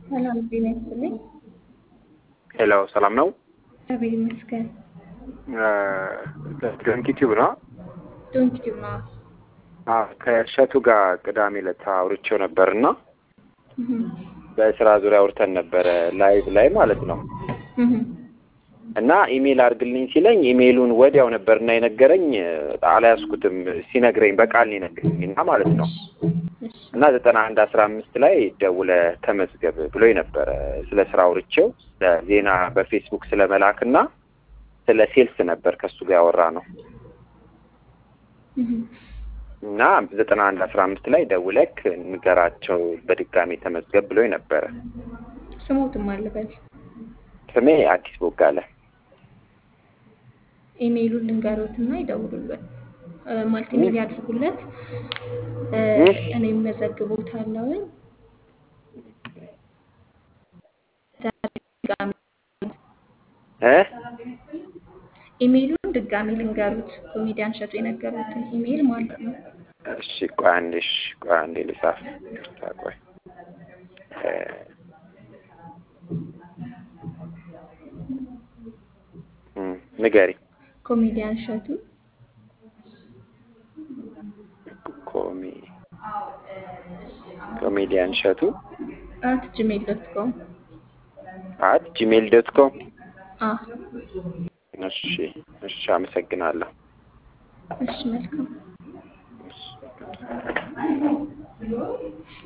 ሰላም ጤና ይስጥልኝ። ሄሎ ሰላም ነው። እግዚአብሔር ይመስገን። ዶንኪ ቲዩብ ነው። ዶንኪ ቲዩብ ነው። አዎ ከእሸቱ ጋር ቅዳሜ ዕለት አውርቼው ነበር እና እህ በስራ ዙሪያ አውርተን ነበረ ላይቭ ላይ ማለት ነው። እህ እና ኢሜል አድርግልኝ ሲለኝ ኢሜሉን ወዲያው ነበርና የነገረኝ አልያዝኩትም። ሲነግረኝ በቃል ነው የነገረኝ እና ማለት ነው እሺ እና ዘጠና አንድ አስራ አምስት ላይ ደውለ ተመዝገብ ብሎኝ ነበረ። ስለ ስራ አውርቼው ዜና በፌስቡክ ስለ መላክ እና ስለ ሴልስ ነበር ከሱ ጋር ያወራ ነው እህ እና ዘጠና አንድ አስራ አምስት ላይ ደውለክ ንገራቸው በድጋሚ ተመዝገብ ብሎኝ ነበረ። ስሞትም አልበል ስሜ አዲስ ቦጋለ። ኢሜይሉን ልንገሮትና ይደውሉለት እ ማለት ኢሜይል ያድርጉለት እ እሺ። እኔም መዘግቦታለሁ። ድጋሚ እ ኢሜይሉን ድጋሚ ልንገሩት ኮሜዲያን እሸቱ የነገሩትን ኢሜይል ማለት ነው። እሺ ቆይ አንዴ እሺ ቆይ አንዴ ልጻፍ። ይቅርታ ቆይ እ እም ንገሪ ኮሜዲያን እሸቱ ኮሚ ኮሜዲያን እሸቱ አት ጂሜል ዶት ኮም አት ጂሜል ዶት ኮም አ እሺ እሺ አመሰግናለሁ። እሺ መልካም እሺ